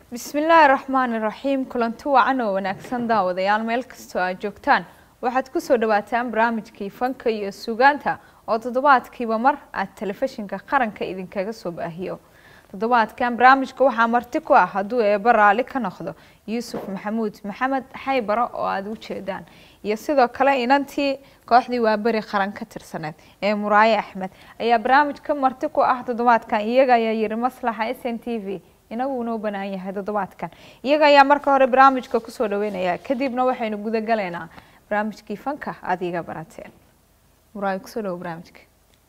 bismillaahi raxmaani raxiim kulanti wacan oo wanaagsan daawadayaal meel kastoo aad joogtaan waxaad kusoo dhawaataan barnaamijkii fanka iyo sugaanta oo toddobaadkiiba mar aad telefishinka qaranka idinkaga soo baahiyo toddobaadkan barnaamijka waxaa marti ku ah hadduu eeba raali ka noqdo yuusuf maxamuud maxamed xaybaro oo aada u jeedaan iyo sidoo kale inantii kooxdii waaberi qaran ka tirsaneed ee muraaye axmed ayaa barnaamijka marti ku ah toddobaadkan iyaga ayaa yiri maslaxa s n t v inagu unoo banaan yahay toddobaadkan iyaga ayaa marka hore barnaamijka kusoo dhaweynaya kadibna waxaynu gudagalaynaa barnaamijkii fanka aada iga barateen muraaye kusoo dhawo barnaamijka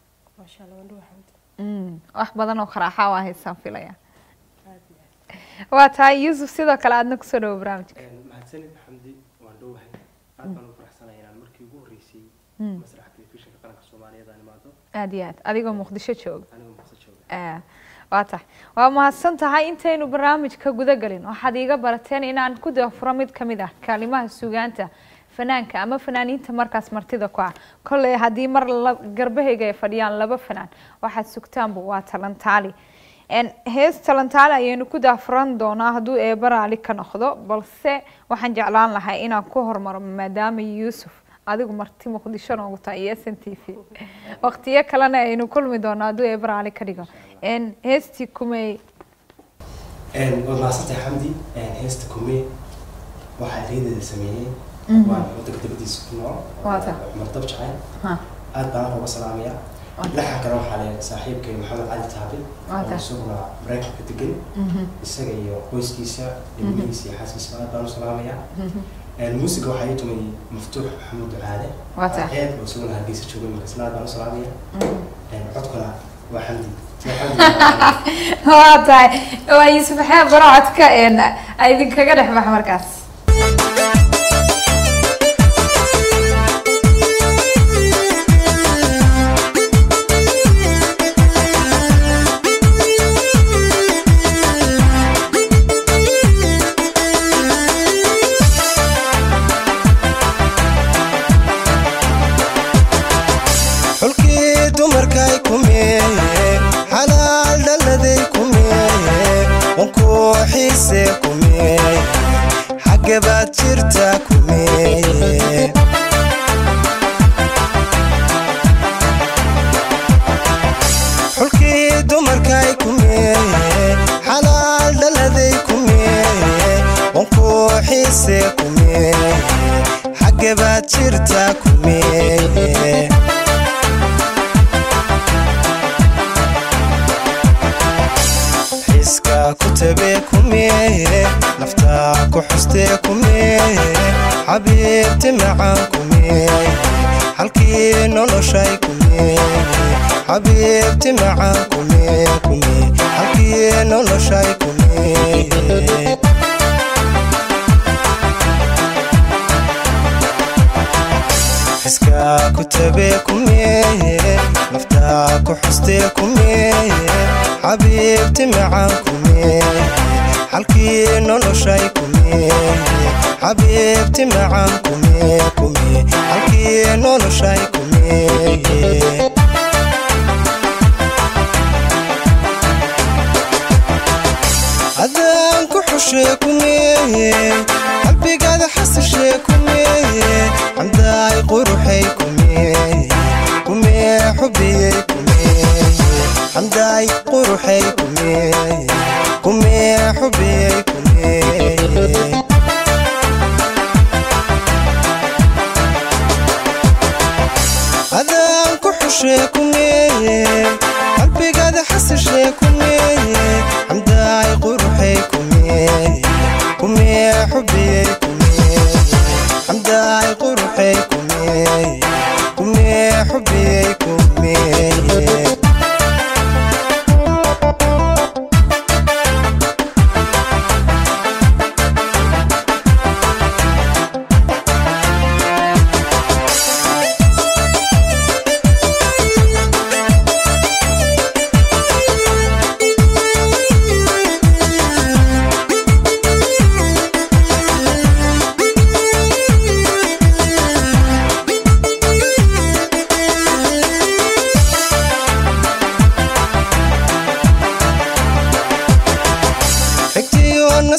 wax badan oo qaraaxa waa haysaan filaya waa tahay yuusuf sidoo kale aadna kusoo dhawo barnaamijka mahadsanid xamdi waan dhowahay aad baan ugu faraxsanahay inaan markii ugu horreysay masraxa telefishinka qaranka soomaaliyeed aan imaado aada iyo aad adigoo muqdisho jooga anigoo muqdisho jooga waa tahay waa mahadsan tahay intaynu barnaamijka guda galin waxaad iiga barateen inaan ku daafuro mid ka mid ah kaalimaha sugaanta fanaanka ama fanaaniinta markaas martida ku ah kolley haddii mar garbahayga ay fadhiyaan laba fanaan waxaad sugtaanba waa talantaali hees talantaali ayaynu ku daafuran doonaa hadduu eeba raali ka noqdo balse waxaan jeclaan lahay inaan ku hormaro maadaama yuusuf adigu marti muqdisho noogu tahay iyo s n t v waqtiyo kalena aynu kulmi doonaa hadduu eeba raali ka dhigo heestii kumey waad mahadsantahay xamdi heesta kume waxaa ereydeeda sameeyey waan wadanka dabadiisa ku nool Waata. cumar dab jacayl Ha. aad baan uga salaamaya laxa kale waxaa le saaxiibkay maxamed cali taabi Waata. oo isaguna maraykanka degan isaga iyo qoyskiisa ilmihiisa iyo xaaskiisa aad baan u salaamaya muusiga waxaa ii tumay maftuux maxamuud ducaale Waata. ceed oo isaguna hargeysa joogay marka isna aad baan u salaamaya codkuna waa xamdi Waa xamdi waa tahay waa yuusuf xeeb barocodka idinkaga dhex bax markaas xulkii dumarkay kumeeye xalaal dhalladay kumeeye wankuu xiise kumeeye xagge baad jirta kumeeye xulkii dumarkay kumeeye xalaal dhalladay kumeeye wankuu xiise kumeeye xagge baad jirta kumeeye xiska ku tabe kumeeye naftaa ku xuste kumeeye xabiibti macaan kumeeye halkii noloshay kumeeye xabiibti macaan kumee kumee halkii noloshay kumeeye xiska ku tabe kumeeye naftaa ku xuste kumeeye xabiibti macaan kumeeye halkii noloshay kumeeye xabiibti macaan kumee kumee halkii noloshay kumeeye haddaan ku xushe kumeeye qalbigaada xasishe kumeeye xamdaay quruxay kumeeye kumee xubiyey kumeeye xamdaay quruxay kumeeye kumee xubiyey kumeeye adaan ku xushe kumeeye qalbigaada xasishe kumeeye xamdaay quruxay kumeeye kumee xubiyey kumeeye xamdaay quruxay kumeeye kumee xubiyey kumeeye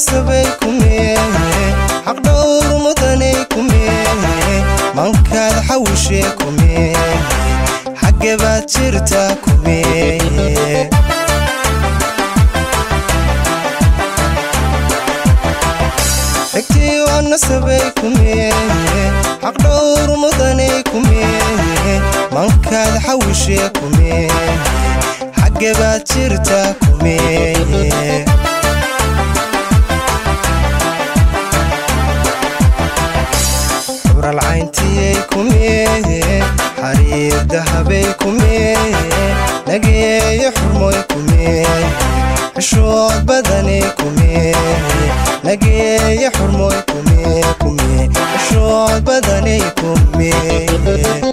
nasabay kumee xaq dhowr mudanay kumee mankaad xawishee kumee xagge baad jirtaa kumee xigtii waa nasabay kumee xaq dhowr mudanay kumee mankaad xawishee kumee xagge baad jirtaa kumee xubralcayntiyey kumee xariir dahabay kumee nageeyo xurmoy kumee xishood badanay kumee nageeyo xurmoy kumee kumee xishood badanay kumee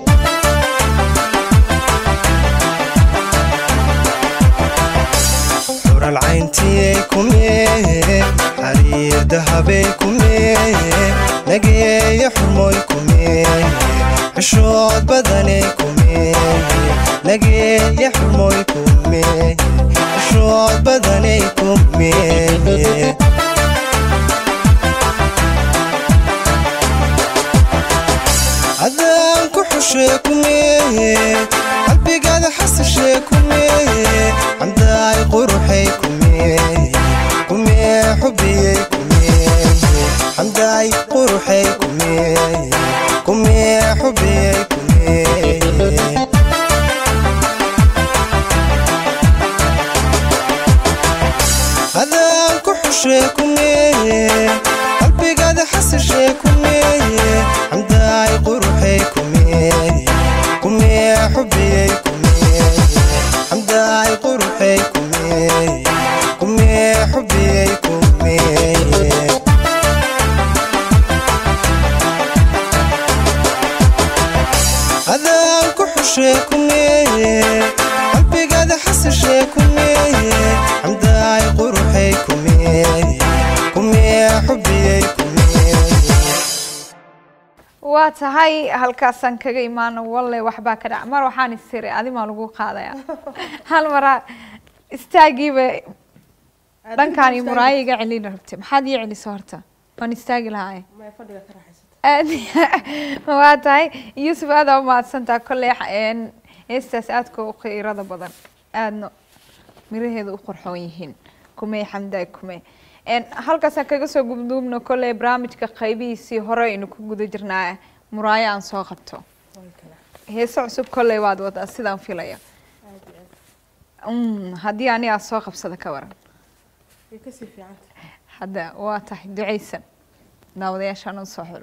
xubralcayntiyey kumee xariir dahabay kumee nageeyo xurmoy kumee xishood badanay kumee nageeyo xurmoy kumee xishood badanay kumee adaan ku xushee kumee qalbigaada xasashee kumee xamdaay quruxay kumee kumee xubiyey kumee xamdaay quruxay kumee kumee xubiyey kumee adaan ku xushee kumee qalbigaada xasashee kumee xamdaay quruxay kumee kumee xubiyey kumee xamdaay quruxay kumee kumee xubiyey kumee adaan ku xushee kumee qalbigaada xasashee kumee xamdaay quruxay kumee kumee xubiyey kumee waa tahay halkaasaan kaga imaano walle waxbaa ka dhac mar waxaan isiri adimaa lagu qaadaya hal maraa istaagiiba dhankaan iyo muraayo iga celin rabtay maxaad ii celiso horta waan istaagi lahaay aad waa tahay yuusuf aada u mahadsantaa kolley een, heestaas aadka u qiirada badan aadna miraheeda u qurxoon yihiin kumey xamdaay kumey een, halkaasaan kaga soo gubduubno kolley barnaamijka qaybihiisii hore aynu ku guda jirnaa muraayo aan soo qabto heese cusub kolley waad wadaa sidaan filaya Mm, haddii anigaa soo qabsada ka waran hadda waa tahay ducaysan daawadayaashaan u soo xulo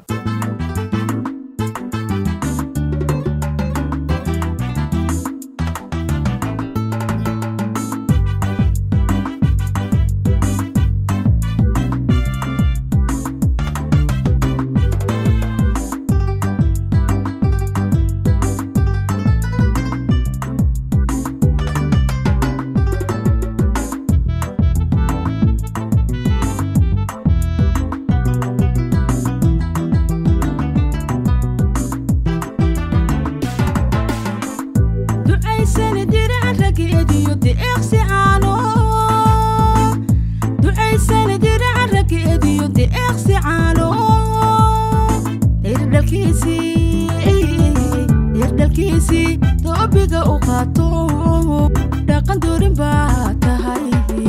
ducaysani dirac rageediyo deeqsi caano ducaysani dirac rageediyo deeqsi caano dhirdhalkiisii dhirdhalkiisii doobiga u qaato dhaqan doorin baa tahay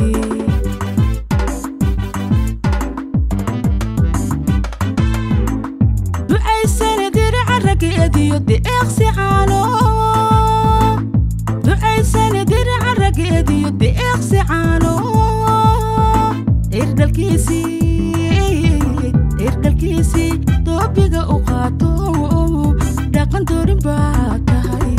ducaysani dirac rageediyo deeqsi caano ducaysani diraca rageediyo deeqsi caano irdhalkiisii irdhalkiisii doobiga u qaato dhaqan doorin baa tahay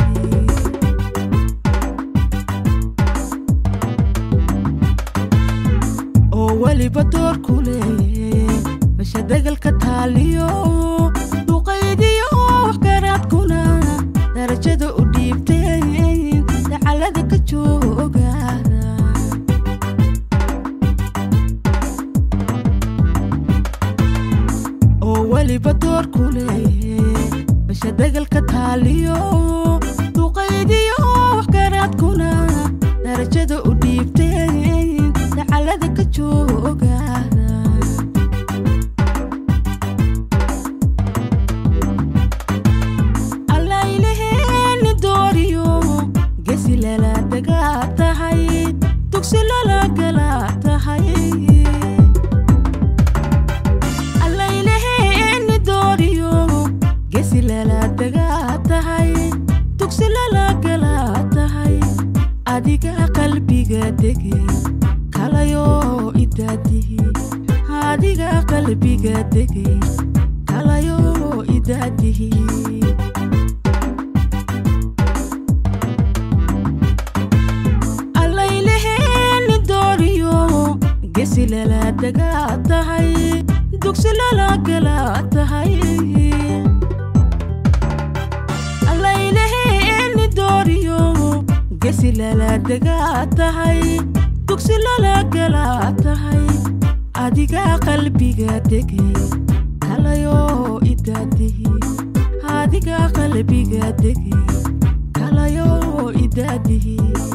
oo weliba door ku leeye masha degalka taaliyo duqaydiyo wax garaadkuna darajada u dhiibteen dacalada ka jooga oo weliba door ku leeye masha degalka taaliyo duqaydiyo wax garaadkuna darajada u dhiibteen dacalada ka jooga gala tahay allayleheeni dooriyo gesi lala dagaa tahay dugsi lala gala tahay adiga qalbiga dege kalayo idaadihi adiga qalbiga dege kalayo idaadihi allayleheeni dooriyo gesi lala dagaa tahay dugsi lala gala tahay allayleheeni dooriyo gesi lala dagaa tahay dugsi lala gala tahay adiga qalbiga dege kalayo idaadihi adiga qalbiga dege kalayo idaadihi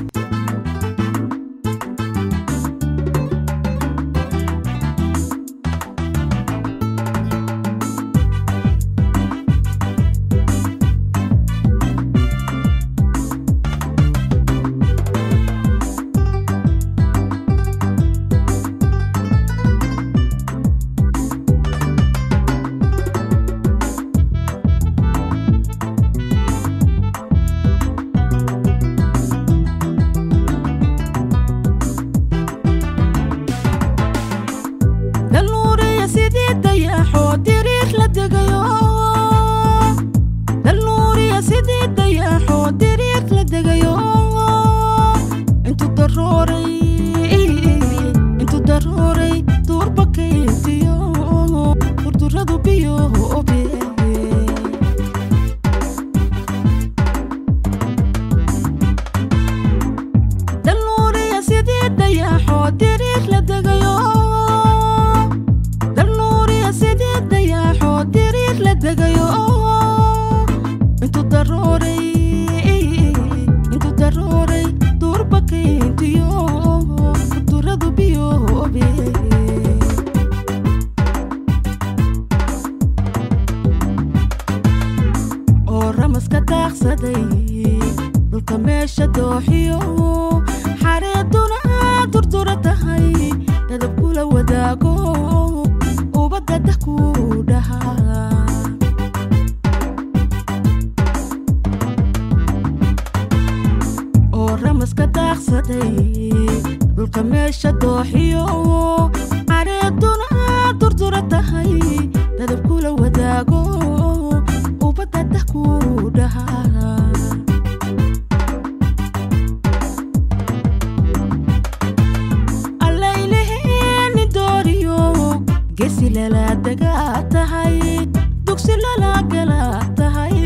dalnuuriya sidii dayaxoo diriir la degayo dalnuuriya sidii dayaxoo diriir la degayo intu darooray intu darooray duurba kayntiyo durduradu biyo obe dalnuuriya sidii dayaxoo diriir la degayo dalnuuriya sidii dayaxoo diriir la degayo intu darooray intu darooray duurba kayntiyo duradu biyo obe oo ramaska daaqsaday dhulka meesha dooxiyo xareeduna durdura tahay dadab kula wadaago ubadda dah ku dhahaa oo ramaska daaqsaday dhulka meesha dooxiyo xareeduna durdura tahay dadab kula wadaago ubadda dah ku dhahaa allayleheeni dooriyo gesi lala dagaa tahay dugsi lala gala tahay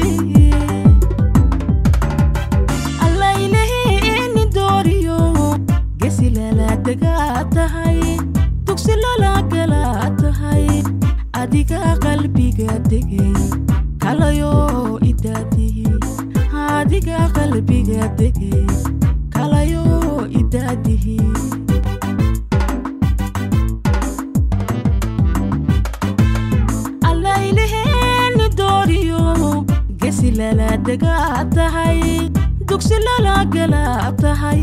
allayleheeni dooriyo gesi lala dagaa tahay dugsi lala gala tahay adiga qalbiga degay kalayo idaadihi adiga qalbiga degay kalayo idaadihi allayleheeni dooriyo gesi lala dagaa tahay dugsi lala gala tahay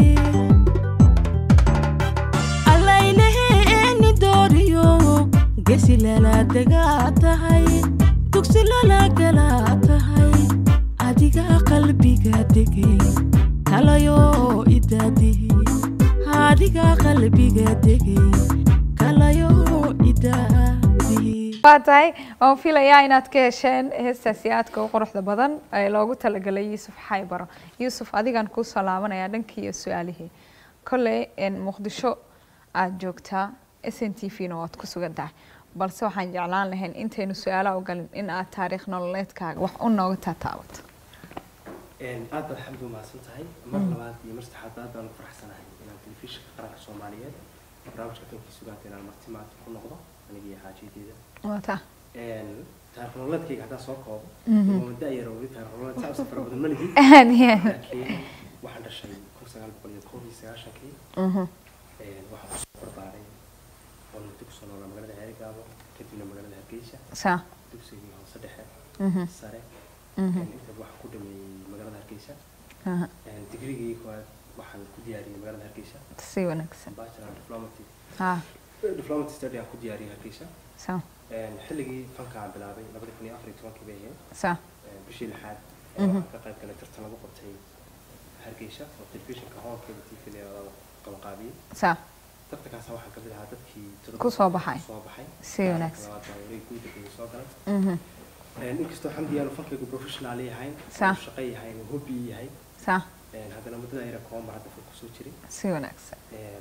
allayleheeni dooriyo gesi lala dagaa tahay dugsi lala gala tahay adiga qalbiga degay kalayo idaadihi adiga qalbiga degay kalayo idaadihi waa tahay waan filayaa inaad ka hesheen heestaasi aadka u quruxda badan ee loogu talagalay yuusuf xaybaro yuusuf adigaan kuu soo laabanayaa dhankii iyo su-aalihii kolley muqdisho aada joogtaa s n t v na waad ku sugan tahay balse waxaan jeclaan lahayn intaynu su-aalaha u galin in aad taariikh nololeedkaaga wax u nooga taataabato aad baad xamdi u mahadsan tahay mar labaad iyo mar saddexaad aad baan u faraxsanahay inaan telefishinka qaranka soomaaliyeed barnaamijka fankii sugaanta inaan marti maanta ku noqdo aniga iyo xaajiyadeeda wata taariikh nololeedkayga haddaa soo koobo waa da-yar weli taariikh nololeed saa u fara badan ma lihi aad iyo aad laakiin waxaan dhashay kun sagaal boqol iyo kow iyo sagaashankii Mhm. waxaan kusoo barbaaray oo muddo kusoo noolaa magaalada ceerigaabo kadibna magaalada hargeysa saa dugsigii hoose dhexe Mhm. sare Mhm. inta waxaan ku dhameeyey magaalada hargeysa Aha. digrigii koowaad waxaan ku diyaariyey magaalada hargeysa si wanaagsan bachelor diplomacy ha diplomacy study aan ku diyaariyey hargeysa sa Een, xilligii fanka aan bilaabay labadi kun iyo afar iyo tobankii bay ahayd sa Een, bishii lixaad Mhm. waxaan ka qayb galay tartan lagu qabtay hargeysa oo telefishinka hoolkeeda t v leedaada qabanqaabiyey sa tartankaas waxaan kamid ahaa dadkii tirada Ku soo baxay. soo baxay Si wanaagsan. labaad baa wareeg guud ee soo galay mhm Een, inkastoo xamdi aanu fankaygu professional yahay Sa. oo shaqo yahay oo hobby yahay sa Een, haddana muddada ayra koomar hadda fog kusoo jiray si wanaagsan Een,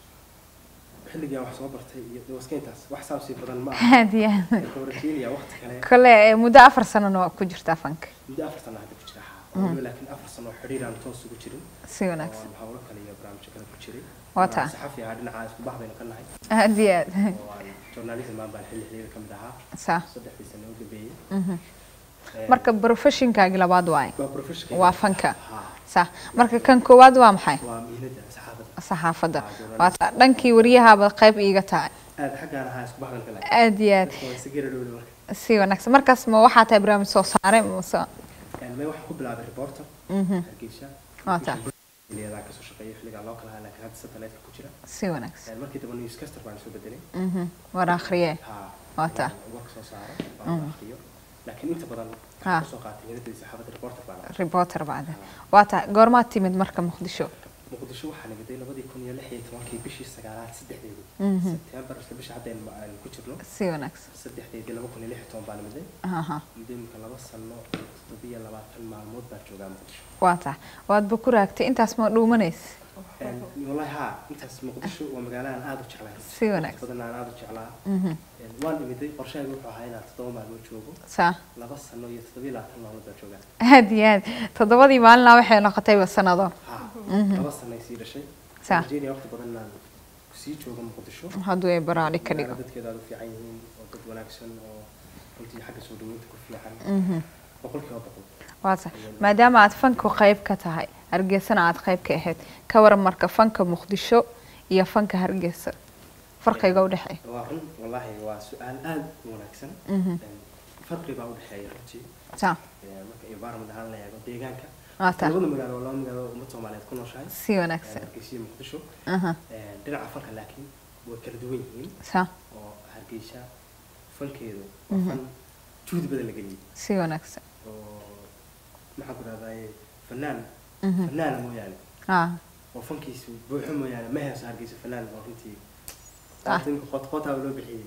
xilligii aan wax soo bartay iyo de waska intaas wax saabsi badan ma aha aad iyo aad waxaan rajeynaya waqti kale kole eh, muddo afar sanona waa ku jirtaa fanka muddo afar sano hadda ku jira haa oo weliba laakiin afar sano oo xidhiir aan toos ugu jirin si wanaagsan oo aan hawlo kale iyo barnaamijyo kale ku jiray Waa taa. saxafi ahaa dhinaca isku bax baynu ka nahay aad iyo aad oo aan journalism baan baan xilli xilliga ka mid ahaa sa saddexdii sano u dambeeyey mhm Een, marka professionkaagi labaad waaye waa professional waa fanka haa sa marka kan koowaad waa maxay waa mihnada saxaafadda saxaafadda Ah, journalism. waa ta- dhankii waryahaaba qayb iiga tahay aad xaggaan ahaa isku bax baan ka nahay aad iyo aad dadka waa si gara dhowna marka si wanaagsan markaas ma waxaa tahay barnaamij soo saare mase Een, may waxaan ku bilaabay reporter mhm hargeysa Waa taa. xilliyadaa kasoo shaqeeyay xilligaa loo kala haa laakiin hadda satellite ku jira si wanaagsan Een, markii dambe newscaster baan soo bedelay mhm war akhriye haa Waa taa. warka soo saaro waan akhriyo laakiin inta badan Ha. waxaan kasoo qaatay mihnadii saxaafadda reporter baan ahaa reporter bacda waa tahay goormaad timid marka muqdisho muqdisho waxaa nagaday labadii kun iyo lix iyo tobankii bishii sagaalaad saddexdeedii Mhm. sebtembar isla bisha hadda aynu aynu ku jirno si wanaagsan saddexdeedii laba kun iyo lix iyo toban baa nimiday aha muddo imika laba sano iyo toddobiyo labaatan maalmood baa joogaa muqdisho waa tahay waadba ku raagtay intaas ma dhuumanaysa Een, wallahi haa intaas muqdisho waa magaalo aan aada u jeclaa Si wanaagsan. badan aan aada u jeclaa mhm Een, waan imiday qorshahaygu wuxuu ahaa inaan toddoba maalmood joogo saa laba sano iyo toddobiyo labaatan maalmood baa joogaa aad iyo aad toddobadii maalinaa waxay noqotayba sanado haa laba sano ay sii dhashay Sa. Virginia waqti badan inaan kusii joogo muqdisho hadduu ay baraadhi ka dhigo magaalo dadkeeda aada u fiican yihiin oo dad wanaagsan oo runtii xagga soo dhaweynta ku fiican mhm boqolkiiba boqol waa tahay maadaama aad fanku qayb ka tahay hargeysana aad qayb ka ahayd ka waran marka fanka muqdisho iyo fanka hargeysa farqiga u dhexeeya waa run wallaahi waa su-aal aada u wanaagsan Mhm. Een, farqi baa u dhexeeya runtii saa Een, marka environment ahaan la eego deegaanka waa tahay labada magaalo waa laba magaalo ummad soomaaliyeed ku nooshahay si wanaagsan hargeysa iyo muqdisho aha Een, dhinaca fanka laakiin way kala duwan yihiin saa oo hargeysa fankeedu waa fan juhdi badan la geliyey si wanaagsan oo maxaan ku dhahdaye fanaan Mhm. fanaana mooyaane ah oo fankiisu buuxo mooyaane ma heeso hargeysa fanaan oo runtii Ah. ninka qootqootaa loo bixiyey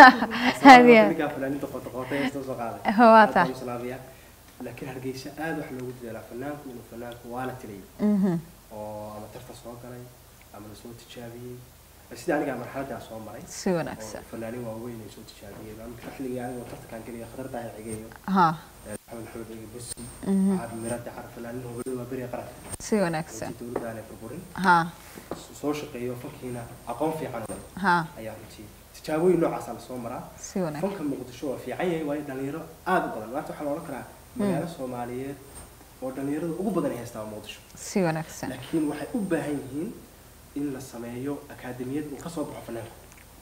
Hadiya. ninkaa fanaaninta qootqoota heesta soo qaaday Waa Aad taa. baan u salaamayaa laakiin hargeysa aad wax loogu dadaalaa fanaanku inuu fanaanku waa la tilay mhm oo ama tarta soo galay ama lasoo tijaabiyey sida aniga marxaladdaa soo maray si wanaagsan oo fanaanin waaweyn ay soo tijaabiyeen ama xilligii aniga tartankaan geliya khadar daahir cigeeyo ha maxamed maxamed ege busi Mhm. caabi mirada car fanaanin hogolada waa beriga qaranka si wanaagsan intii dowladda aanay burburin ha soo shaqeeyo fankiina aqoon fiican u leh ha ayaa runtii tijaabooyin noocaasa lasoo maraa si wanaagsan fanka muqdisho waa fiican yahay waayo dhalinyaro aada u badan maanta waxaa la odhan karaa magaalo soomaaliyeed oo dhalinyarada ugu badan ay haystaa waa muqdisho si wanaagsan laakiin waxay u baahan yihiin in la sameeyo akaademiyad uu ka soo baxo fanaanku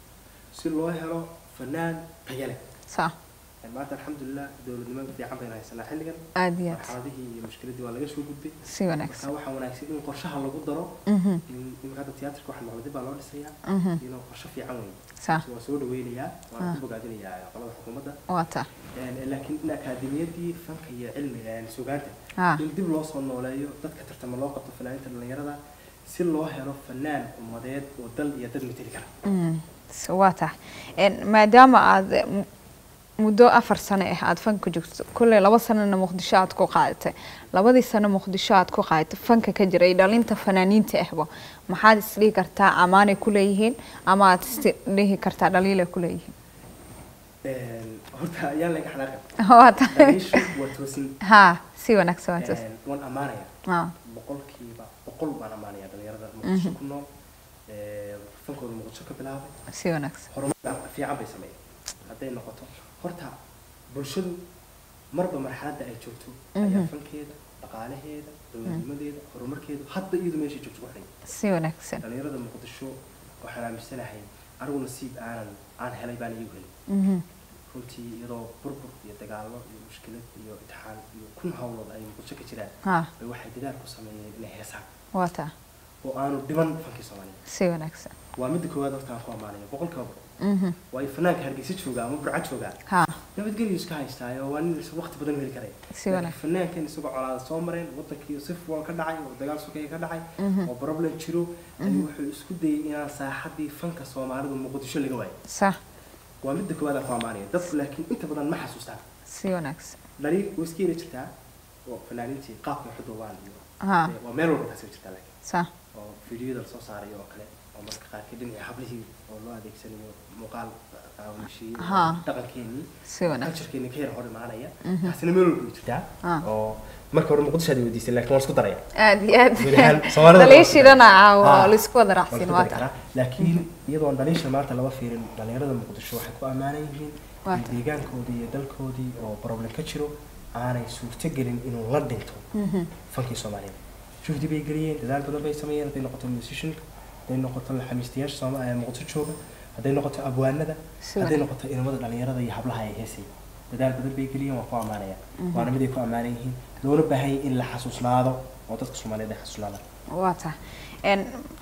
si loo helo fanaan tayo leh saa maanta alxamdulilah dowladnimo fiican baynu haysanaa xilligan aad iyo aad marxaladihii iyo mushkiladii waa laga soo gudbay si wanaagsan marka waxaa wanaagsan in qorshaha lagu daro mhm in imika hadda tiyaatarka waxa noqday baa loo dhisayaa mhm inuu qorshe fiican weyn saa waa soo dhaweynayaa waan ku bogaadinayaa qolada xukuumadda waa taa Een, laakiin in akaademiyadii fanka iyo cilmiga een, sugaanta ha in dib loo soo nooleeyo dadka tartama loo qabto fanaaninta dhalinyarada si loo helo fanaan ummadeed oo dal iyo dad mateli kara Mm, s- waa tahay En, maadaama aad eh, mu- muddo afar sano ah aada fanka joogto kulley laba sanona muqdisho aad ku qaadatay labadii sano muqdisho aad ku qaadatay fanka ka jiray dhalinta fanaaniinta ahba maxaad isdhihi kartaa amaanay ku leeyihiin ama aad isdhihi kartaa dhaliilay ku leeyihiin Een, horta ayaan laga xanaaqin waa tahay dhaliishu waa toosin ha si wanaagsan waa taas Een, waan ammaanaya ha boqolkiiba boqol baan ammaanaya dhalinyarada muqdisho ku nool Een, fankooda muqdisho ka bilaabay si wanaagsan horumar fiican bay sameeyeen hadday noqoto horta bulshadu marba marxaladda ay joogto ayaa fankeeda dhaqaalaheeda dowladnimadeeda horumarkeeda hadba iyadu meeshay joogto ku xidhay si wanaagsan dhalinyarada muqdisho waxaan aaminsanahay anigu nasiib aanan aan helay baan iigu helay Mhm. runtii iyadoo burbur iyo dagaallo iyo mushkilad iyo imtixaan iyo kun hawlood ay muqdisho ka jiraan ha bay waxay dadaal ku sameeyeen inay heesaan waa taa oo aanu dhiban fankii soomaaliyeed si wanaagsan waa midda koowaad horta aan ku ammaanayo boqolkiiba boqol Mhm. waayo fanaanka hargeysa jooga ama burca jooga ha nabadgelyo iska haystaayo waa nin waqti badan heli karaya Si wanaagsan. Laakiin fanaankan isagoo colaada soo mareen wadankii sif wal ka dhacay oo dagaal sokaya ka dhacay oo problem jiro ayuu wuxuu isku dayay inaan saaxadii fanka soomaalidu muqdisho laga waayo sax waa midda koowaad aan ku ammaanayo dadku laakiin inta badan ma xasuustaan si wanaagsan dhaliil way iska yeri jirtaa oo fanaaniintii qaabka wax u duubaan iyo ha waa meel walba taasi jirtaa laakiin sax oo fiidiyada lasoo saarayo oo kale oo marka qaarkii dhinacii hablihii oo loo adeegsanayo muuqaal qaawishii Ha. dhaqankeenii si wanaagsan culturekeenii ka yar hor imaanaya taasina meel walba way jirtaa Ah. oo marka hore muqdisho aad weydiisay laakiin waan isku daraya aad iyo aad Guud ahaan Soomaalida daliishidana caawa Ha. oo laisku wada waan raacsin isku waa dari tahay karaa laakiin iyadoon dhaliisha maanta laba fiirin dhalinyarada muqdisho waxay ku ammaanan yihiin Waa in tahay. deegaankoodii iyo dalkoodii oo problem ka jiro aanay suurtogelin inuu la dhinto fankii soomaaliyeed juhdi bay geliyeen dadaal badan bay sameeyeen hadday noqoto musicianka hadday noqoto xamiistayaasha sooma ee muqdisho jooga hadday noqoto abwaanada Si hadday wanaagsan. noqoto inamada dhalinyarada iyo hablaha ay heesay dadaal badan bay geliyeen waan ku ammaanaya waana mid ay ku ammaanan yihiin loona baahan yahay in la xasuusnaado oo dadka soomaaliyeed ay xasuusnaadaan waa tahay En,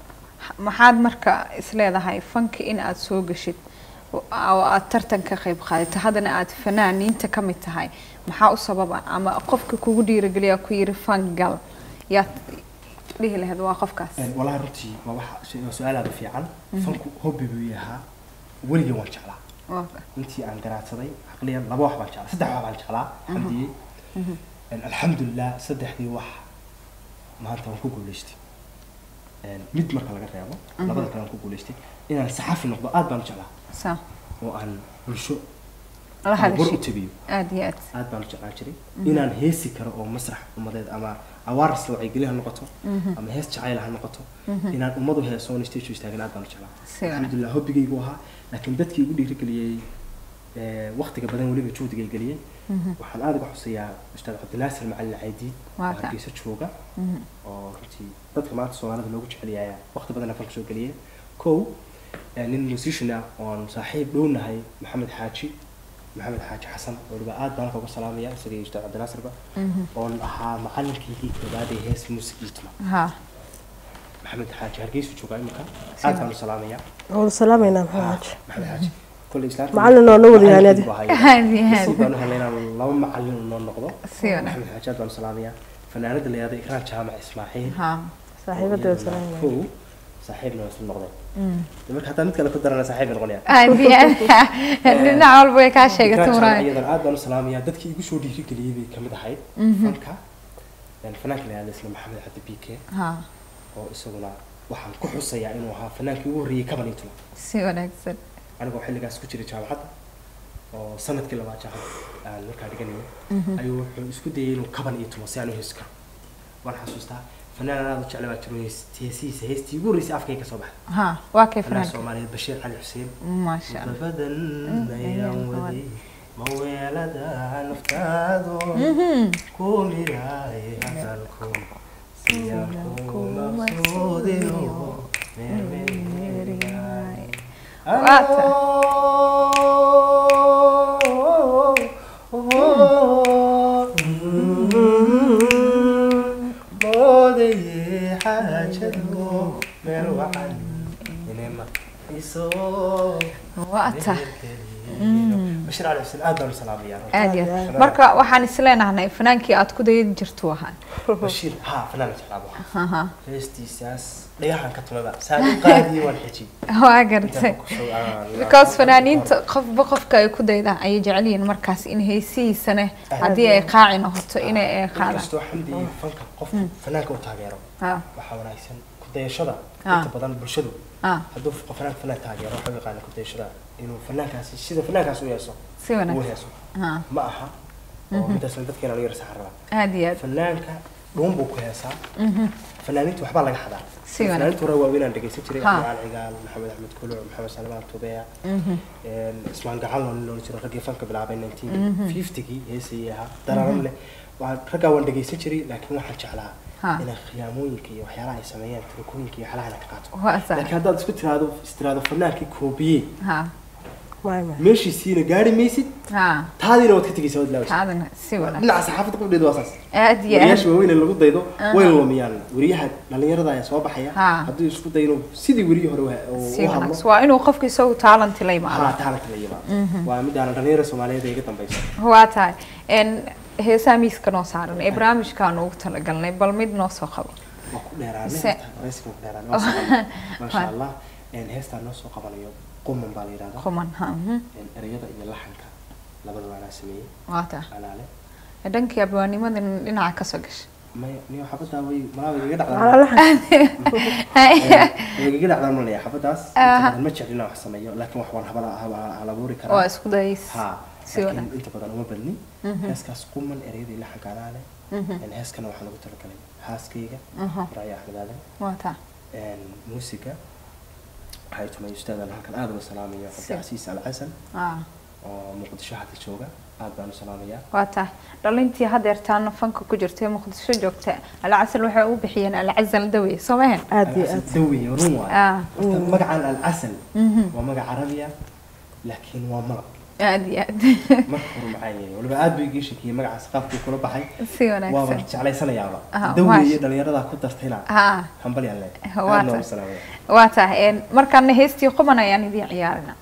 maxaad marka isleedahay fanka in aad soo geshid oo aad tartan ka qayb qaadato haddana aad fanaaniinta ka mid tahay maxaa u sababa ama qofka kugu dhiirigeliya ku yiri fan gal yaad dhihi lahayd waa qofkaas Een, walahi runtii waa waxa waa su-aal aad u fiican fanku hobby buu yahaa weligii waan jeclaa Waa ka- intii aan garaadsaday caqliyan laba wax baan jeclaa saddex wax baan jeclaa xamdiyey Een, alxamdulilah saddexdii wax maanta waan ku guuleystay Een, mid marka laga reebo labada kale aan ku guuleystay inaan saxafi noqdo aad baan u jeclaa saa oo aan bulsho la war u hadashay tabiyo aad iyo aad aad baan u jeclaan jiray inaan heesi karo oo masrax ummadeed ama awaarista wacyigelin ha noqoto ama hees jacayl ha noqoto inaan ummadu heeso on stage u istaagin aad baan u Si jeclaa wanaagsan. alxamdulilah hobbigaygu ahaa laakiin dadkii igu dhiirigeliyey ee, waqtiga badan weliba juhdiga geliyey waxaan aad uga xuseeyaa ustaad cabdinaasir macalin caydiid oo Waa ka. hargeysa jooga oo runtii dadka maanta soomaalida loogu jecelyaaya waqti badan afan kasoo geliyay kow ee, nin musician ah oon saaxiib dhownahay maxamed xaaji maxamed xaaji xasan weliba aad baan halka uga salaamaya isaga iyo ustaad cabdinaasirba oon ahaa macalinkaygii koobaad ee hees music itma ha maxamed xaaji hargeysu joogaa imika aad baan u salaamaya waan salaamaynaa maxamed xaaji maxamed xaaji kolley islaanta Macallin oo la wada yahay macalinkiibu adi. ahaa aad iyo nasiib aad baan u helay inaan laba macalin noo noqdo Si wanaagsan. maxamed xaaji aad baan u salaamaya fanaanada la yihahdo ikraan jaamac ismaaciil ha saaxiibada waan salaamaynaa kow saaxiibna waa isla noqdeen marka hataa mid kale ku darana saaxiib bay noqonayaan aad iyo aad dhinac walba way kaa sheegatay Ikraan muraay jaamac iyadan aad baan u salaamayaa dadkii igu soo dhiirigeliyey bay kamid ahayd fanka Een, fanaanka la yihahdo isla maxamed cabdi bike ha oo isaguna waxaan ku xusayaa inuu ahaa fanaankii ugu horreeyey kabanitula si wanaagsan anigoo xilligaas ku jiray jaamacadda oo sanadkii labaad jaamacad aan markaa dhiganayo ayuu wuxuu isku dayay inuu kaban iyo tumo si aan u heesi karo waan xasuustaa fanaan aad u jecla baa jiro hees- heesihiisa heestii ugu horreysay afkayga ka soo baxday ha waa kay fanaan fanaanka soomaaliyeed bashiir cali xuseen maasha allah badan ayaan waday maweelada naftaado ku midaaye hadalku siyaan ku maqsuudiyo meermeeryaay Waata. moodaye xaajado meel wacan inema iso waa tahay bashir cali xuseen aad baan u salaamayaa aad iyo aad marka waxaan isleenahnay fanaankii aad ku dayan jirtu ahaan bashiir haa fanaan jeclaabo Aha. heestiisaas dhagaxan ka tumada saan u qaadiyey waan xejiyey waa gartay because fanaaniinta qofba qofka ay ku daydaan ayay jecel yihiin markaas in heesihiisana haddii ay qaaci noqoto inay ay qaadaan inkastoo xamdi iyo fanka qofku fanaanka u taageero Ha, waxaa wanaagsan ku dayashada Ah. inta badan bulshadu ha, hadduu qof fanaanka fanaan taageero waxaa u yaqaana ku dayashada inuu fanaankaasi sida fanaankaas u yeeso si uu wanaagsan heeso Ha, ma aha oo midaasna dadkeena lagu yara saxan rabaa aad iyo aad fanaanka dhuun buu ku heesaa fanaaniinta waxbaa laga xadaa Si wanaagsan. fanaaniinta hore waaweynaan dhegeysan jiray Ha. axmed cali cigaal maxamed axmed kuluc maxamed salmaan tubeya ismaan gacan loo loola jiro raggii fanka bilaabay nineteen fiftygii heesayay ahaa dararan leh waa raggaa waan dhegeysan jiray laakiin waxaan jeclaa Ha. inay khiyaamooyinka iyo waxyaalaha ay sameeyaan tirokooyinka iyo waxyaalaha inay ka qaato waa sax laakiin haddaad isku tiraado istiraado fanaankii koobiye ha Maay, maay. meeshiisiina gaari maysid ha taadiina waad ka tegaysaa waad laawaysaa taadana si wanaagsan dhinaca saxaafadda qudheedu waa saas aad iyo aad wariyaasha waaweyn ee lagu daydo way lumiyaan wariyaha dhalinyarada ayaa soo baxaya Ha. hadduu isku dayo inuu sidii weriyii hore u- u si u hadlo wanaagsan waa inuu qofka isagu talent la yimaado haa taalanta la yimaado waa midaan dhalinyarada soomaaliyeed ee iga dambaysa waa tahay n heesaa miiska noo saaran ee barnaamijkaan ugu talagalnay bal mid noo soo qabo waa ku dheeraanay Se- horta, wareysiga waa ku dheeraanay waa soo qabanay. maasha allah een, heestaan noo soo qabanayo quman baa la yidhahdaa quman ha mhm. Een, ereyada iyo laxanka labadaba anaa sameeyey waa tahay anaale dhankii abwaanimada dhinaca kasoo gashay maya niyo xabadaa way malaa way igaga Ala dhacdaa laxan. way igaga dhacdaa malaya xabadaas inta Aha. badan ma jeclin inaan wax sameeyo laakiin wax waan habala haba- hal abuuri waa karaa isku dayays ha si laakiin wanaagsan inta badan uma badni heeskaas quman ereyada iyo laxanka anaale Een, heeskana waxaan ugu talagalay haaskayga Mhm. raya axmed aadan waa tahay een, muusiga waxay tumay ustaadan halkan aada uga salaamayo Si. cabdicasiis alxasan Ah, oo muqdisho hadda jooga aad baan u salaamayaa waa tahay dhalintii hadeertaana fanka ku jirta ee muqdisho joogta alcasal waxay u bixiyeen alcasal dawe soo mahan Aad iyo Alcasal aad. dawi run waay Ah. horta magacan alcasal waa magac carabiya laakiin waa malab aad iyo aad marka hore maxaa yeelay waliba aad buu igii shakiyey magacaas qaabkuu kula baxay si waaba wanaagsan jeclaysanayaaba Ah, dawi maash- iyo dhalinyarada ku dartayna ha hambal yaan leeg Waa aad noogu tahay. salaamaya waa tahay n markaana heestii quman ayaan idiin ciyaarina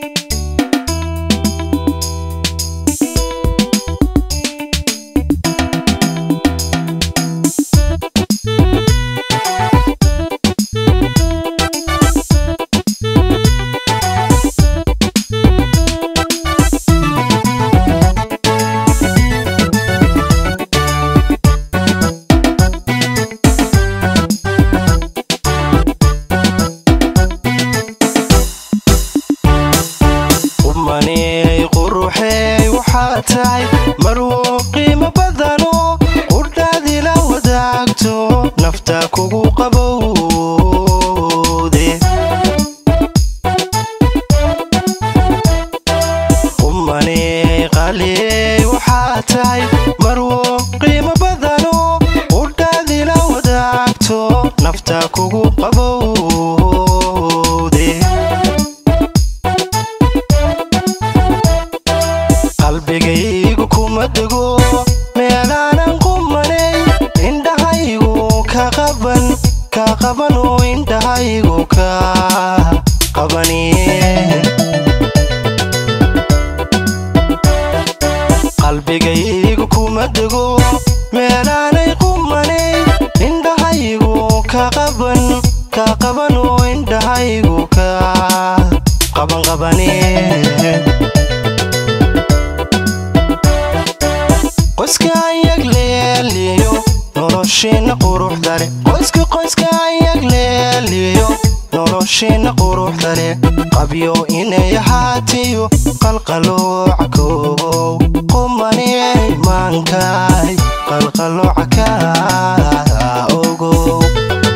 umaney quruxey waxaa tahay marwo qiimo badano qudhaadila wadaagto nafta kugu qabowde umaney qaliyey waxaa tahay marwo qiimo badano qudhaadila wadaagto nafta kugu qabowde qalbigaygu kuma dego meelaanan qumanay indhahaygu ka qaban ka qabano indhahaygu ka qabaniye qalbigaygu kuma dego meelaanay qumanay indhahaygu ka qaban ka qabano indhahaygu ka qaban qabaniye qoyska ayag leeliyo nolosheena quruxda leh qoyska qoyska ayag leeliyo nolosheena quruxda leh qabyo inay ahaatiyo qalqalooca koow qumaney maankay qalqalooca ka ogow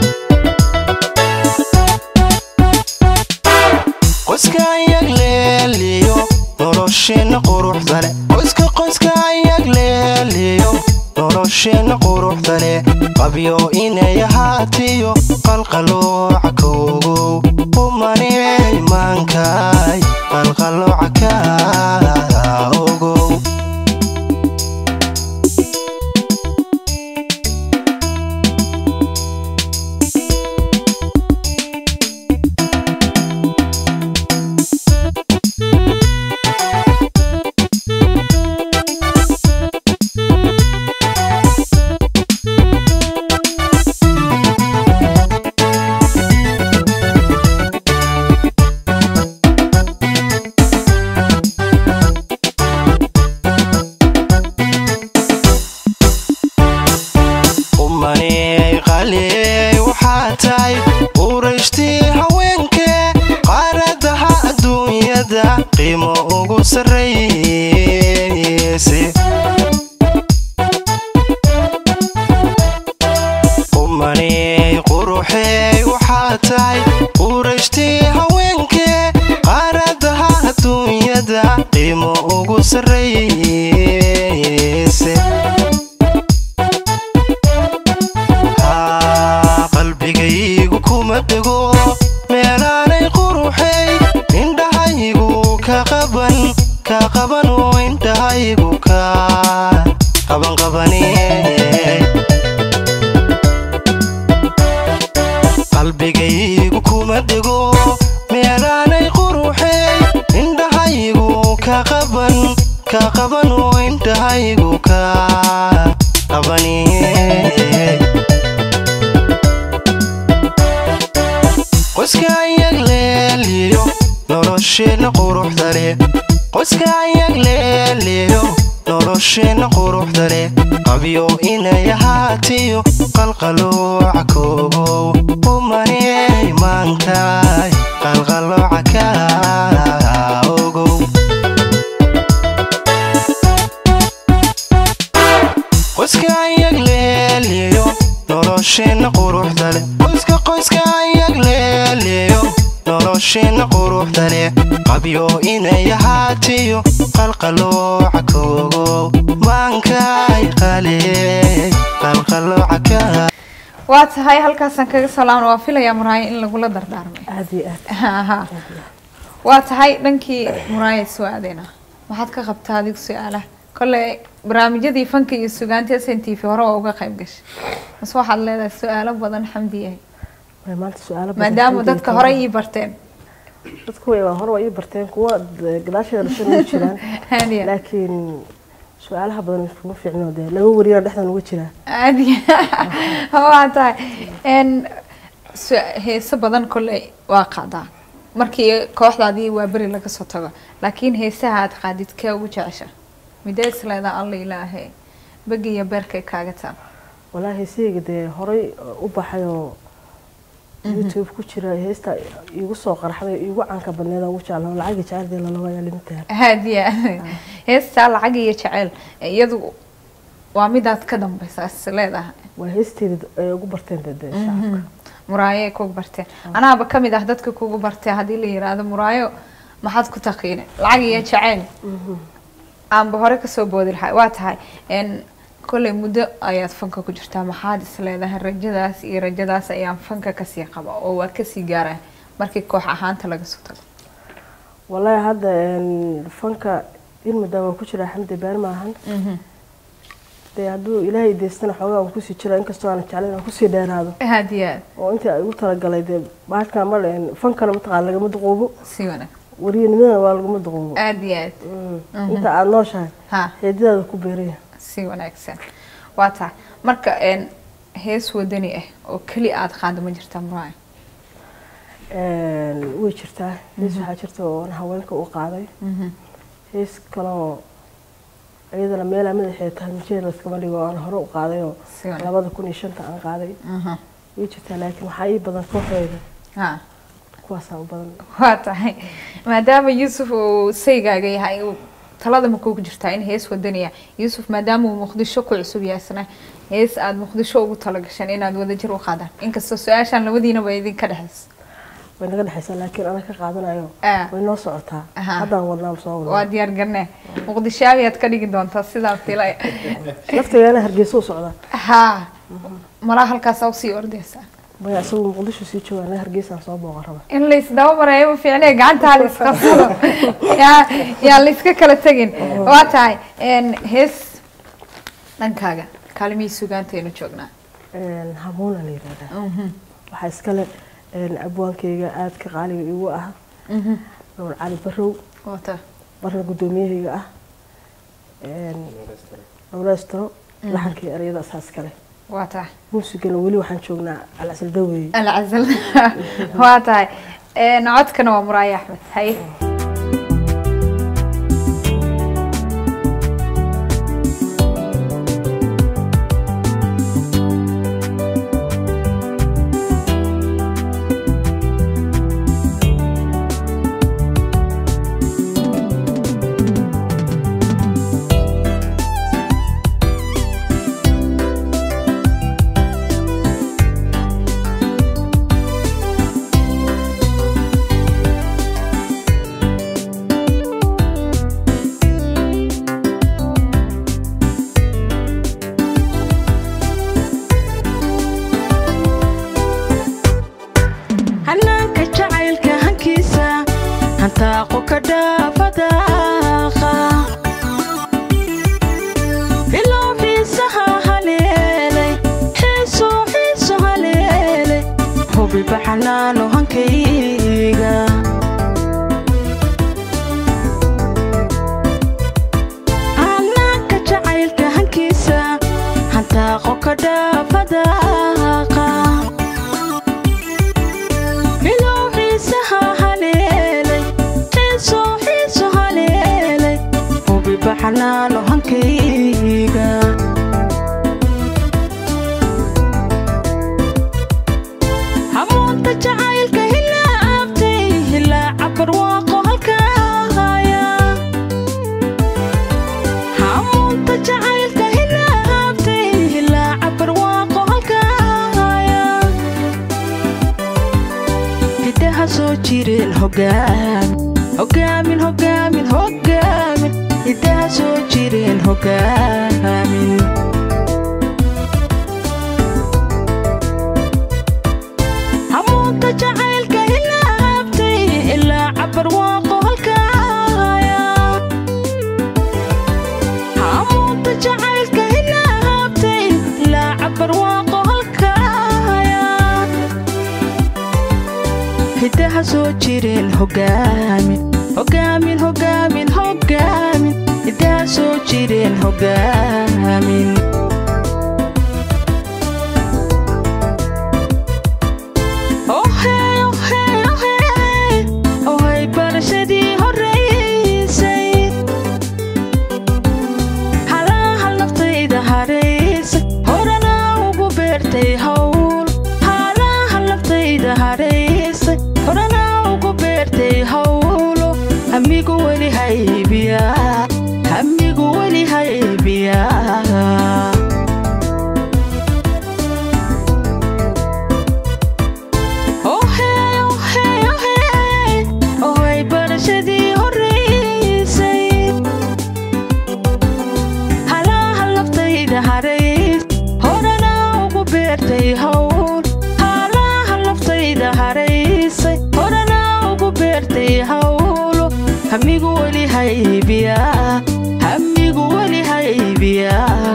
qoyska ayag leeliyo nolosheena quruxda leh qoyska qoyska ayag leeliyo nolosheena quruxda leh qabyo inay ahaatiyo qalqalooca koogow qumaney maankay qalqalooca ka ogow umaney qaliyey waxaa tahay urayshtii haweenkee qaaradaha adduunyada qiimo ugu sarrayse umaney quruxey waxaa tahay urayshtii haweenkee qaaradaha adduunyada qiimo ugu sarrayse Haa, qalbigaygu kuma dego meelaanay quruxay indhahaygu ka ka qaban wayndhahaygu ka qabaniye qoyska ayag leeliyo nolosheenna quruxda leh qoyska ayag leeliyo nolosheenna quruxda leh qabyo inay ahaatiyo qalqalooca koogow umaney maantaay qalqalooca ka ogow qoyska ayag leeliyo nolosheenna quruxda leh qoyska qoyska ayag leeliyo nolosheenna quruxda leh qabyo inay ahaatiyo qalqalooca koogow maankay qaley qalqalooca ka waa tahay halkaasaan kaga salaamna waa filayaa muraayo in lagula dardaarmay aad iyo aad Aha. waa tahay dhankii muraaya soo aadeyna maxaad ka qabtaa adigu su-aalaha kole barnaamijyadii fanka iyo sugaanta s n t v hore waa uga qayb gashay mase waxaad leedahay su-aalo badan xamdiyahay way maanta su-aalo badan maadaama xamdiga dadka tahay. hore ii barteen dadku way waa hore waa ii barteen kuwa d- gadaasheeda dhashan way jiraan Haadiya. laakiin su-aalaha badan iskuma fiicno dee laba wariyana dhexdan uga jiraa caadi waa tahay n su- heeso badan kolley waa qaadaa markii kooxdaadii waa beri laga soo tago laakiin heesaha aad qaadid kee ugu jecesha midee isleedaa alla ilaahe begi iyo beerkay kaaga taan walaahi heesahayga dee horay u baxay oo youtube ku jira heesta iigu soo qarxday iigu canka badneed ugu jeclaa lacagi jeceldeed lalabayaa limitaha haadiya heestaa lacag iyo jeceyl iyadu waa midaad ka dambeysa is leedahay waa heesteeda ay ugu barteen dee dee shacabka muraayo ay kugu barteen anaaba kamid ah dadka kugu bartee haddii la yiraahdo muraayo maxaad ku taqiinay lacag iyo jeceyl aanba hore kasoo boodi lahay waa tahay n kolley muddo ayaad fanka ku jirtaa maxaad is leedahay rajadaas iyo rajadaas ayaan fanka kasii qaba oo waa kasii gaaraya markii koox ahaanta laga soo tago walaahi hadda een, fanka in muddaa waa ku jiraa xamdi been maahan dee hadduu ilaahay deystana xoogaa aan kusii jira inkastoo aan jeclayn aan kusii dheeraado aad iyo aad oo intii ay ugu talagalay dee bahalkan ma een, fankana mataqaan lagama duqoobo si wanaag wariyanimadana waa lagama duqoobo aad iyo aad Mm. inta aada nooshahay ha xeedidaada ku beeraya si wanaagsan waa tahay marka n hees wadani ah oo keli aad qaado ma jirtaa muraayo Een, way jirtaa hees waxaa jirta oo aan haweenka u qaaday hees kaloo iyadana meelaa madaxeeda tahay mijeed layskama dhigo oo aan hore u qaaday oo si wanaag labada kun iyo shanta aan qaaday Aha. way jirtaa laakiin waxaa ii badan kooxdeeda ha kuwaasaa u badan waa tahay maadaama yuusuf uu saygaaga yahay uu talada ma kugu jirtaa in hees wadaniya yuusuf maadaama uu muqdisho ku cusub yahay isna hees aada muqdisho ugu talagashan inaad wadajir u qaadaan inkastoo su-aashan labadiina ba idinka dhexayso way naga dhexaysaa laakiin ana ka qaadanayo Ah. way noo socotaa Aha. haddaan wadnaa soo waa wadnaa diyaar garnee muqdishaabiyaad ka dhigi doontaa sidaa filay laftigaana hargeysa u socdaa ha malaa halkaas usii ordaysaa maya isagu muqdisho sii jooga anaga hargeysaan soo booqan raba in laysdaba marayo ma fiicne gacantaa la isqabsado yaa yaa layska kala tegin waa tahay n hees dhankaaga kaalimihii sugaantaynu joognaa Een, hamuuna la yidhahdaa waxaa iskale een, abwaankayga aadka qaaliga igu ah nuur cali barow wata barna guddoomiyahayga ah een, nuureystaro laxankii ereyada asaas kale waa tahay muusigana weli waxaan joognaa alcasal daweeye alcazal waa tahay n codkana waa muraayo axmed haye hanaanka jacaylka hankiisa hantaaqo ka dhaafadaaqa bilow xiisaha haleelay xiiso xiiso haleelay hubiba xanaano hankayga xanaano hankayga hamuunta jacaylka hilaabtay hilaaca barwaaqo halkaaya hamuunta jacaylka hilaabtay hilaaca barwaaqo halkaaya hidaha soo jireen hogaamin hogaamin hogaamin hogaamin hidaha soo jireen hogaamin hamuunta jacaylka hilaabtay ilaa cabarwaaqo halkaaya hamuunta jacaylka hilaabtay ilaa cabarwaaqo halkaaya hidaha soo jireen hogaamin hogaamin hogaamin hogaamin hidaha soo jireen hogaamin ohey ohey ohey ohey barashadii horeysay halahal naftayda haraysay horana ugu beertay hawl halahal naftayda haraysay horana ugu beertay hawlo hamigu weli haybiya hamigu weli haybiya ohey ohey ohey ohey barashadii horeysay halahal naftayda harays horana ugu beertay hawl halahal naftayda haraysay horana ugu beertay hawlo hamigu weli haybiya hamigu weli haybiya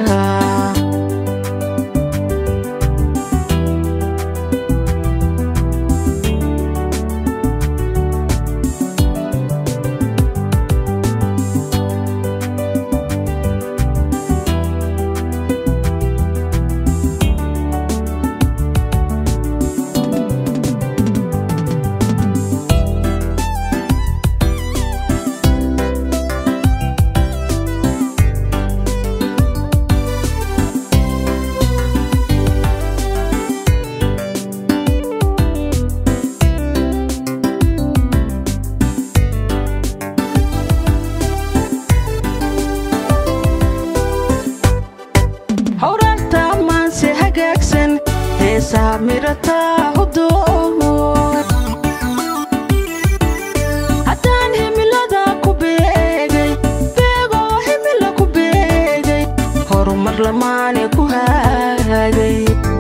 howrarta maanse hagaagsan heesaa mirataa hudoon haddaan himilada ku beegay beegoo himila ku beegay horumar lamaane ku haagay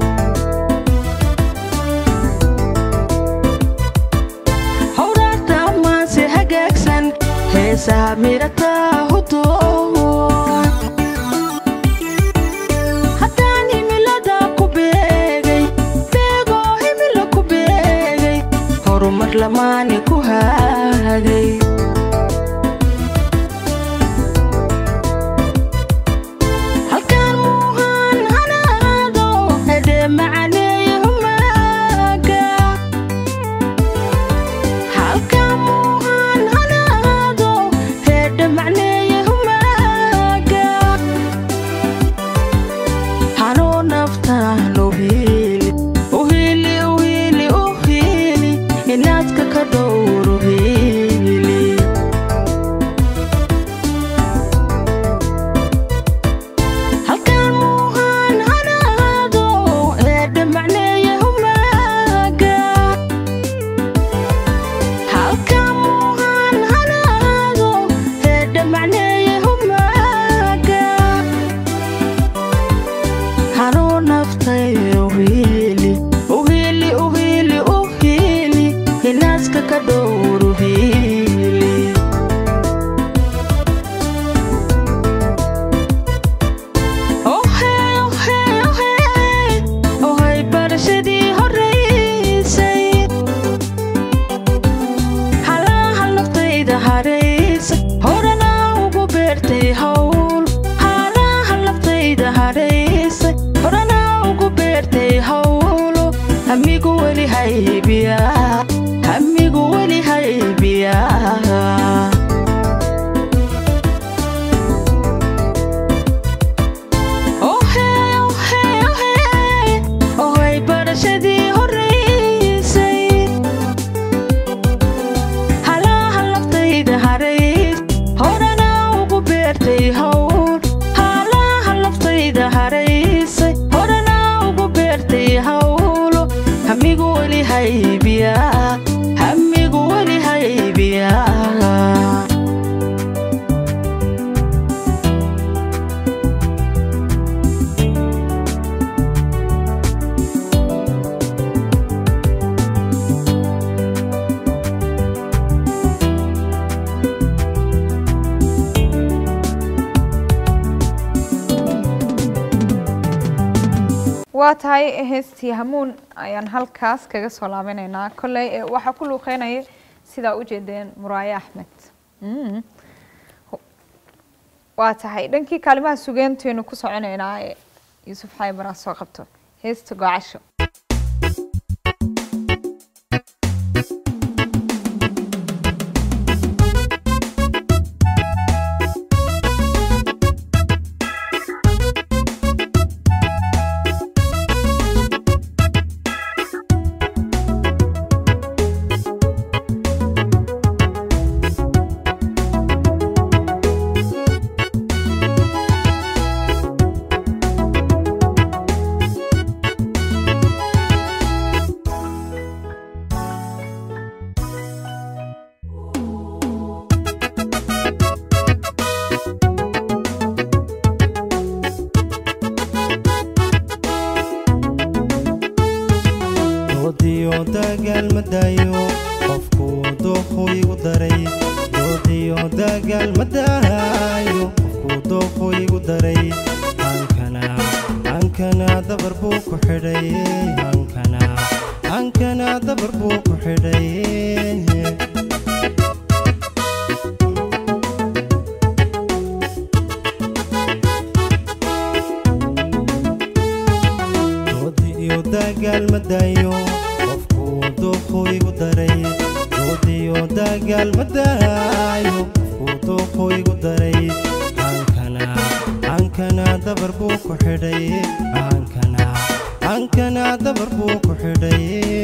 howrarta maanse hagaagsan heesaa mirataa hudoon haddaan himilada ku beegay beegoo himila ku beegay horumar lamaane ku haagay halkaan muuhaan hanaado hedhe macaneeye humaaga halkaan muuhaan hanaado hedhe macneeye humaaga hanoo naftaan uhili uhili uhili uhili inaadka ka dhowr uhili halkaan muuhaan hanaado eedhe macneeye humaaga halkaan muuhaan hanaado eedhe macneeye humaaga hanoo naftay uhili uhili uhili uhili hinaaska ka dhowr uhili ohey ohey ohey ohey barashadii horeysay halahal naftayda haraysay horana ugu beertay hawl halahal naftayda haraysay horana ugu beertay hawlo hamigu weli haybiya hamigu weli haybiya waa tahay heestii hamuun ayaan halkaas kaga soo laabanaynaa kolley eh, waxaa ku luuqeynaya sidaa ujeedeen muraaye axmed Mm. waa tahay dhankii kaalimaha sugeentaynu ku soconaynaa ee yuusuf xaybaraa soo qabto heesta gocasho doodiyo dagaal ma daayo qofku dooqu igu daray doodiyo dagaal ma daayo qofku dooqu igu daray hankana hankana dabar buu ku xidhay hankana hankana dabar buu ku xidhay doodi iyo dagaal ma daayo qofku dooqu igu daray doodi iyo dagaal ma daayo qofku dooqu igu daray hankana hankana dabar buu ku xidhay hankana hankana dabar buu ku xidhay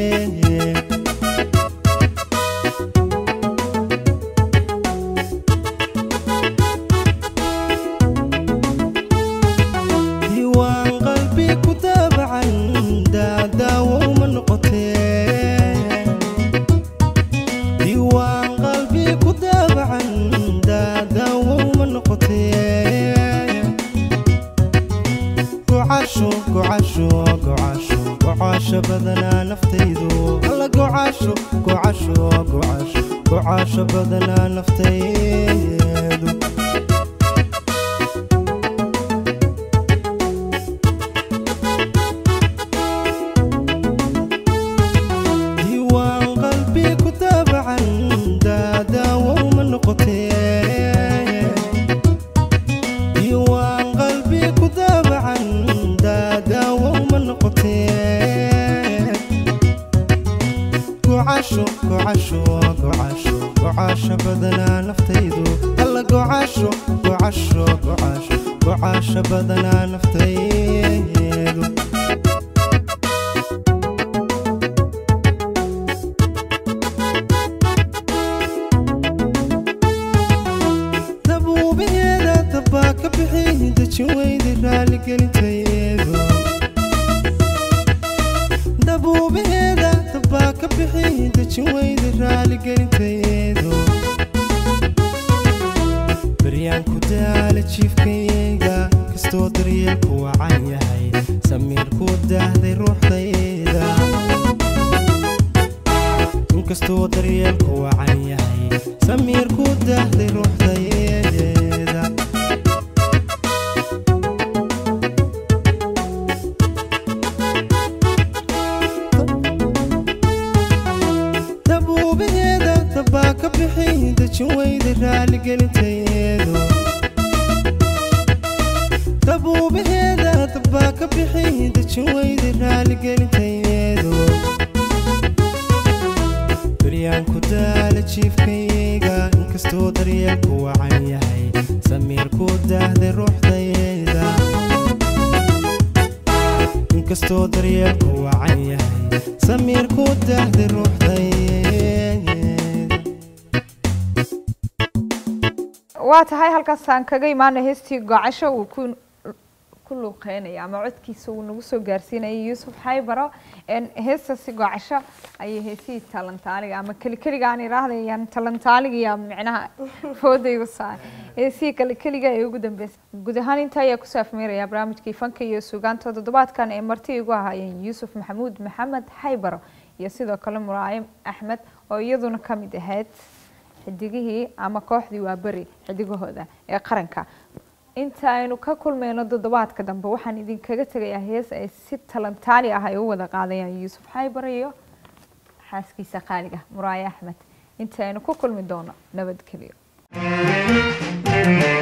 diiwaan qalbi ku daabacan daadaawow ma noqotee diiwaan qalbi ku daabacan daadaawow ma noqotee gocasho gocasho gocasho gocasho badanaa naftaydu alla gocasho gocasho gocasho gocasho badanaa naftaydu diiwaan qalbi ku daabacan daadaawow ma noqotee diiwaan qalbi ku daabacan daadaawow ma noqotee gocasho gocasho gocasho gocasho badanaa naftaydu alla gocasho gocasho gocasho gocasho badanaa naftaydu dabuubaheeda dabbaa ka bixi dejin weydi raaligelintayeedu dabuubaheeda dabbaa ka bixi dejin weydi raaligelintayeedu baryaan ku daala jiifkayga kastoo daryeelku wacan yahay samiirku daahday ruuxdayda inkastoo daryeelku wacan yahay samiirku daahday ruuxdayda dabuubaheeda dabbaa ka bixi dejin weyda raaligelintayeedu dabuubaheeda dabbaa ka bixi dejin weyda raaligelintayeedu baryaan ku daala jiifkayga inkastoo daryeelku wacan yahay samiirku daahday ruuxdayda inkastoo daryeelku wacan yahay samiirku daahday ruuxdayda waa tahay halkaasaan kaga imaana heestii gocasho uu ku ku luuqeynaya ama codkiisa uu nagu soo gaarsiinayay yuusuf xaybaro En heestaasi gocasho ayay heesihii talantaaliga ama kelikeliga aan idhaahdayaan talantaaliga iyo micnaha foodaygu saar heesihii kelikeliga ee ugu dambeysay guud ahaan inta ayaa kusoo afmeeraya barnaamijkii fanka iyo suugaanta toddobaadkan ee marti igu ahaayeen yuusuf maxamuud maxamed xaybaro iyo sidoo kale muraayim axmed oo iyaduna ka mid ahayd xidigihii ama kooxdii waa beri xidigahooda ee qaranka inta aynu ka kulmayno toddobaadka dambe waxaan idinkaga tegayaa hees ay si talantaali ah ay u wada qaadayaan yuusuf xaybar iyo xaaskiisa qaaliga muraaye axmed inta aynu ku kulmi doono nabadgelyo